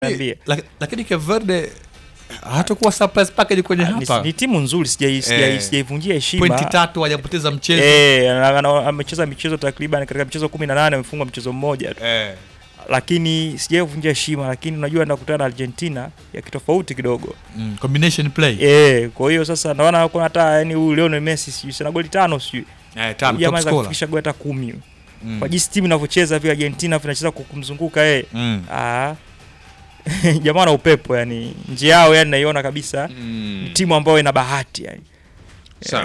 Niambie. Laki- lakini Cape Verde hatakuwa surprise package kwenye Ni, hapa ni timu nzuri sijai- sijai- Eh. sijaivunjia heshima pointi tatu hajapoteza mchezo Eh, ana- ana- amecheza michezo takriban katika michezo kumi na nane amefungwa mchezo mmoja tu Eh, lakini sijaivunjia heshima lakini unajua nakutana na argentina ya kitofauti kidogo mm, combination play Eh, kwa hiyo sasa naona kuna hata yani huyu Lionel Messi sijui sana goli tano sijui eh, tano, Huyu jamaa top anaweza scorer. kufikisha goli hata kumi Mm. kwa jinsi timu inavyocheza vile Argentina vile inacheza kwa kumzunguka yeye Mm. ah jamaa na upepo yani njia yao yani naiona kabisa Mm. ni timu ambayo ina bahati yani Sawa.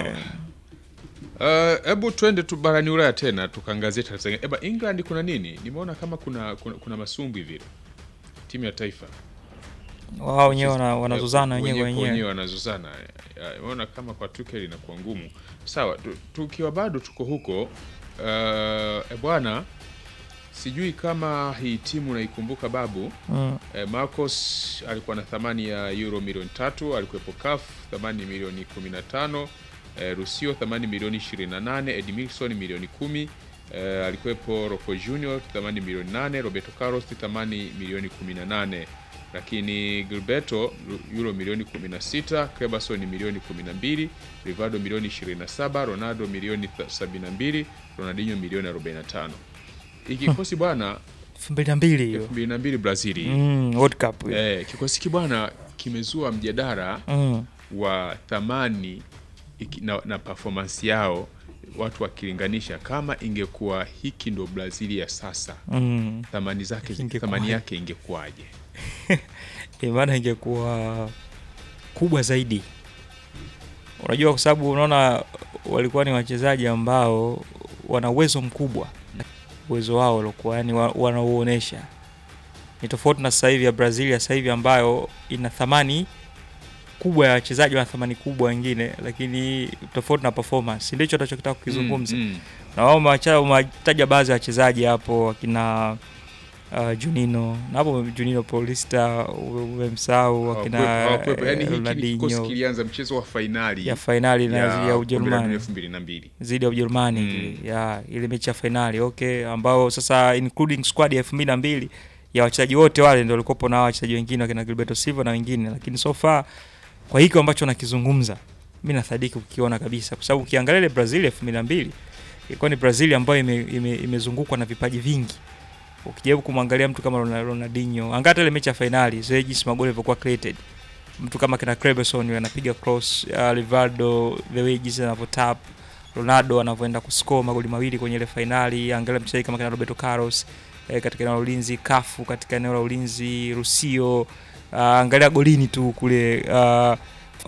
Uh, hebu twende tu barani Ulaya tena tukaangazie Tanzania. Eba England kuna nini? Nimeona kama kuna kuna, kuna masumbwi vile. Timu ya taifa. wao wenyewe wana- wanazozana wenyewe kwa wenyewe wenyewe wanazozana. Ya, Nimeona kama kwa Tuchel inakuwa ngumu. Sawa, tu- tukiwa bado tuko huko uh, e bwana sijui kama hii timu naikumbuka babu Mm. Eh, Marcos alikuwa na thamani ya euro milioni tatu, alikuwepo CAF thamani milioni 15, eh, Rusio thamani milioni 28, Edmilson milioni 10, eh, alikuwepo Rocco Junior thamani milioni 8, Roberto Carlos thamani milioni 18, lakini Gilberto euro milioni 16, Crebason milioni 12, Rivaldo milioni 27, Ronaldo milioni 72, Ronaldinho milioni 45. Ikikosi bwana elfu mbili na mbili hiyo 2002 Brazili Mm, World Cup hiyo. Eh, kikosi hiki bwana kimezua mjadala Mm. wa thamani iki- na, na performance yao watu wakilinganisha kama ingekuwa hiki ndo Brazil ya sasa Mm. thamani zake Ingekuwaje? thamani yake ingekuwaje? Eh, maana ingekuwa kubwa zaidi unajua kwa sababu unaona walikuwa ni wachezaji ambao wana uwezo mkubwa uwezo wao waliokuwa yani wa- wanauonesha ni tofauti na sasa hivi ya brazil ya sasa hivi ambayo ina thamani kubwa ya wachezaji wana thamani kubwa wengine lakini tofauti na performance ndicho tunachokitaka kukizungumza Mm, mm. na wao umewacha- umewataja baadhi ya wachezaji hapo wakina uh, Junino na hapo Junino Paulista umemsahau wakina Hawakuwepo- hawakuwepo. Yaani eh, hiki ni kikosi Ronaldinho kilianza mchezo wa fainali ya fainali na zidi ya kombe la dunia Ujerumani elfu mbili na mbili. zidi ya Ujerumani Mm. ile, ya ile mechi ya fainali okay, ambao sasa including squad ya elfu mbili na mbili ya wachezaji wote wale ndio walikuwepo na hao wachezaji wengine wakina Gilberto Silva na wengine, lakini so far kwa hiki ambacho nakizungumza mi nasadiki ukiona kabisa, kwa sababu ukiangalia ile Brazil elfu mbili na mbili ilikuwa ni Brazil ambayo ime, ime, imezungukwa na vipaji vingi. Ukijaribu kumwangalia mtu kama Ronald- Ronaldinho, angalia hata ile mechi ya fainali, zile jinsi magoli yalivyokuwa created, mtu kama kina Creberson yule anapiga cross, uh, Rivaldo the way jinsi anavyotap Ronaldo anavyoenda kuscore magoli mawili kwenye ile fainali. Angalia mchezaji kama kina Roberto Carlos eh, katika eneo la ulinzi, Kafu katika eneo la ulinzi, Rusio uh, angalia golini tu kule uh,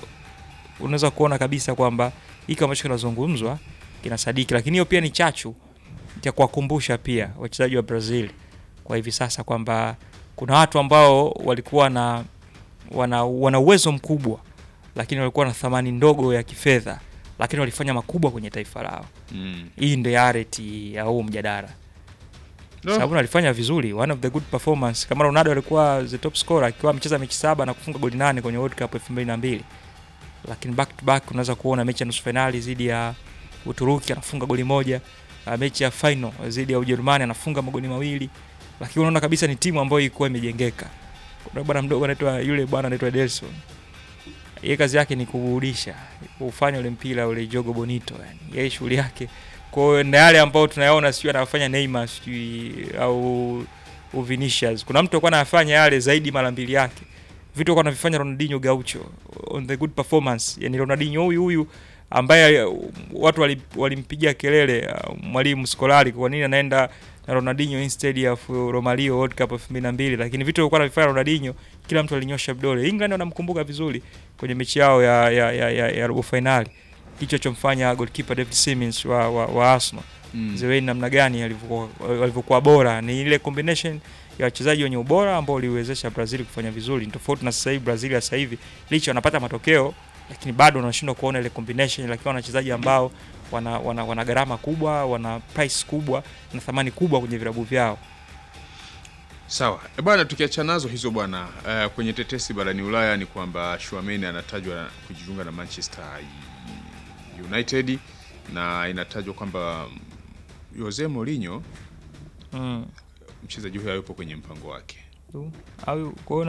unaweza kuona kabisa kwamba hiki ambacho kinazungumzwa kinasadiki, lakini hiyo pia ni chachu cha kuwakumbusha pia wachezaji wa Brazil kwa hivi sasa kwamba kuna watu ambao walikuwa na wana, wana uwezo mkubwa lakini walikuwa na thamani ndogo ya kifedha lakini walifanya makubwa kwenye taifa lao. Mm. Hii ndio yareti ya huu mjadala, No. sababu alifanya vizuri, one of the good performance. Kama Ronaldo alikuwa the top scorer akiwa amecheza mechi saba na kufunga goli nane kwenye World Cup 2002 lakini back to back unaweza kuona mechi ya nusu finali dhidi ya Uturuki anafunga goli moja, uh, mechi ya final dhidi ya Ujerumani anafunga magoli mawili, lakini unaona kabisa ni timu ambayo ilikuwa imejengeka. Kuna bwana mdogo anaitwa yule bwana anaitwa Delson, yeye kazi yake ni kurudisha kufanya ule mpira ule jogo bonito, yani yeye shughuli yake. Kwa hiyo na yale ambao tunayaona sijui anafanya Neymar sijui au au Vinicius, kuna mtu alikuwa anafanya yale zaidi mara mbili yake vitu alikuwa anavifanya Ronaldinho Gaucho on the good performance, yani Ronaldinho huyu huyu ambaye uh, watu wali- walimpigia kelele uh, mwalimu Scolari kwa nini anaenda na Ronaldinho instead ya fu- Romario World Cup 2002 lakini vitu alikuwa anavifanya Ronaldinho kila mtu alinyosha vidole. England wanamkumbuka vizuri kwenye mechi yao ya ya, ya, ya, ya robo finali kicho chomfanya goalkeeper David Simmons wa, wa, wa Arsenal Mm. Zeweni namna gani alivyokuwa walivyokuwa bora. Ni ile combination ya wachezaji wenye ubora ambao waliwezesha Brazil kufanya vizuri, Ni tofauti na sasa hivi. Brazil ya sasa hivi licha wanapata matokeo, lakini bado wanashindwa kuona ile combination, lakini wana wachezaji ambao wana, wana, wana gharama kubwa, wana price kubwa na thamani kubwa kwenye vilabu vyao. Sawa e bwana, tukiachana nazo hizo bwana, eh, kwenye tetesi barani Ulaya ni kwamba Schuameni anatajwa kujiunga na Manchester United na inatajwa kwamba Jose Mourinho Mm. mchezaji huyo hayupo kwenye mpango wake. au kwa hiyo